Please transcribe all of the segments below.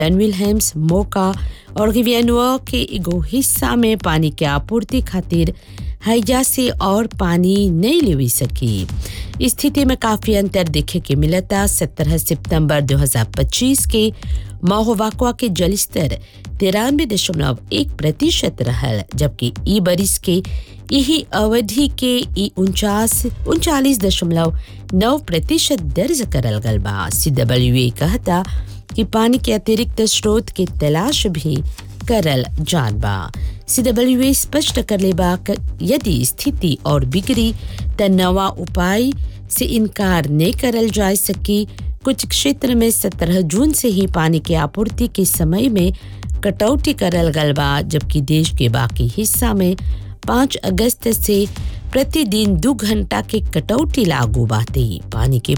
टन विलहेम्स मोका और गिवियनुआ के एगो हिस्सा में पानी के आपूर्ति खातिर हैजा से और पानी नहीं लेवी सकी स्थिति में काफी अंतर देखे के मिलता 17 सितंबर 2025 के महोवाकुआ के जलस्तर तिरानवे दशमलव एक प्रतिशत रहल जबकि ई बरिस के यही अवधि के ई उनचास उनचालीस दशमलव नौ प्रतिशत दर्ज करल गल बा सी कहता कि पानी के अतिरिक्त स्रोत के तलाश भी करल जान बा सी स्पष्ट कर ले बा यदि स्थिति और बिगड़ी त नवा उपाय से इनकार नहीं करल जा सकी कुछ क्षेत्र में 17 जून से ही पानी के आपूर्ति के समय में कटौती करल गल बा जबकि देश के बाकी हिस्सा में 5 अगस्त से प्रतिदिन दो घंटा के कटौती लागू बाते पानी के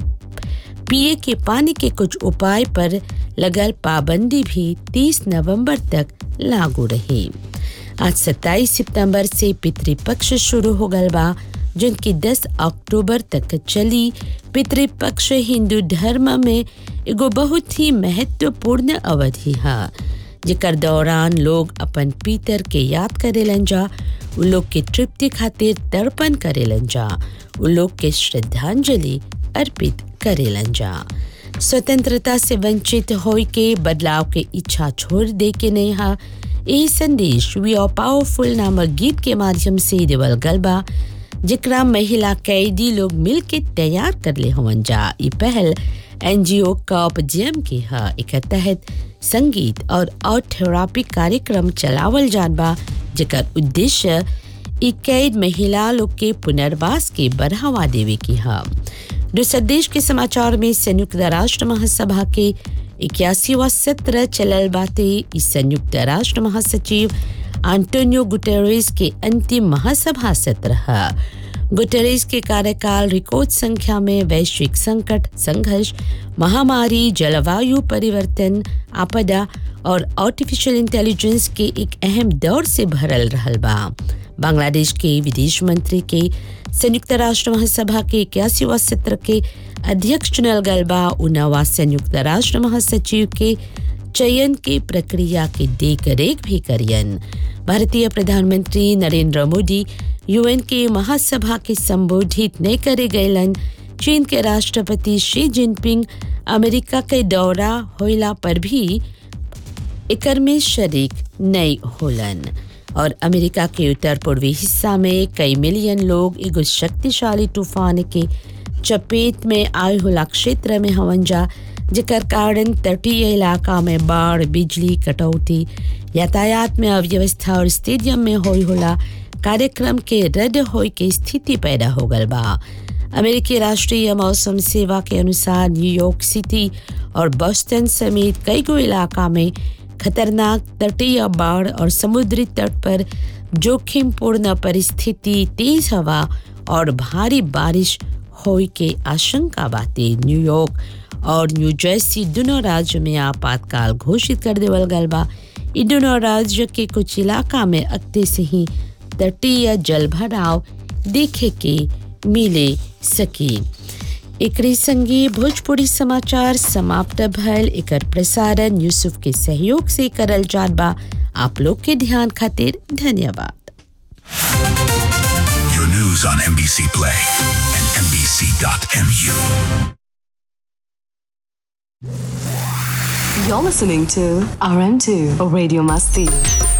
पिए के पानी के कुछ उपाय पर लगल पाबंदी भी 30 नवंबर तक लागू रही आज 27 सितंबर से पितृपक्ष शुरू हो गल बा जिनकी 10 अक्टूबर तक चली पितृपक्ष हिंदू धर्म में एगो बहुत ही महत्वपूर्ण अवधि है जेकर दौरान लोग अपन पीतर के याद करेलन जा उ लोग के तृप्ति खातिर तर्पण करेलन जा उ लोग के श्रद्धांजलि अर्पित करेलन जा स्वतंत्रता से वंचित होई के बदलाव के इच्छा छोड़ दे के नहीं हा यही संदेश वी आर पावरफुल नामक गीत के माध्यम से देवल गलबा जिकरा महिला कैदी लोग मिल के तैयार कर ले हवन जा ये पहल एनजीओ कॉप जेम की है एक तहत संगीत और और थेरापी कार्यक्रम चलावल जान बा जेकर उद्देश्य ई कैद महिला लोग के पुनर्वास के बढ़ावा देवे की है दूसरे देश के समाचार में संयुक्त राष्ट्र महासभा के इक्यासीवा सत्र चलल बाते इस संयुक्त राष्ट्र महासचिव आंटोनियो गुटेरेस के अंतिम महासभा सत्र है गुटेरेस के कार्यकाल रिकॉर्ड संख्या में वैश्विक संकट संघर्ष महामारी जलवायु परिवर्तन आपदा और आर्टिफिशियल इंटेलिजेंस के एक अहम दौर से भरल रहल बा बांग्लादेश के विदेश मंत्री के संयुक्त राष्ट्र महासभा के इक्यासीवा सत्र के अध्यक्ष चुनल गल बा उनवा संयुक्त राष्ट्र महासचिव के चयन के प्रक्रिया के देख रेख भी करियन भारतीय प्रधानमंत्री नरेंद्र मोदी यूएन के महासभा के संबोधित नहीं करे गयलन चीन के राष्ट्रपति शी जिनपिंग अमेरिका के दौरा होइला पर भी एकर में शरीक नहीं होलन और अमेरिका के उत्तर पूर्वी हिस्सा में कई मिलियन लोग एगो शक्तिशाली तूफान के चपेट में आए होला क्षेत्र में हवन जा जेकर कारण तटीय इलाका में बाढ़ बिजली कटौती यातायात में अव्यवस्था और स्टेडियम में होई होला कार्यक्रम के रद्द होए के स्थिति पैदा हो गल बा अमेरिकी राष्ट्रीय मौसम सेवा के अनुसार न्यूयॉर्क सिटी और बोस्टन समेत कई गो इलाका में खतरनाक तटीय बाढ़ और समुद्री तट पर जोखिमपूर्ण परिस्थिति तेज हवा और भारी बारिश होए के आशंका बाते न्यूयॉर्क और न्यू जर्सी दोनों राज्य में आपातकाल घोषित कर देवल गल बा इ दोनों राज्य के कुछ इलाका में अगते से ही तटीय जल भराव देखे के मिले सकी एकरे संगे भोजपुरी समाचार समाप्त भल एकर प्रसारण यूसुफ के सहयोग से करल जात बा आप लोग के ध्यान खातिर धन्यवाद Your news on NBC Play and NBC.mu. You're listening to RM2 Radio Masti.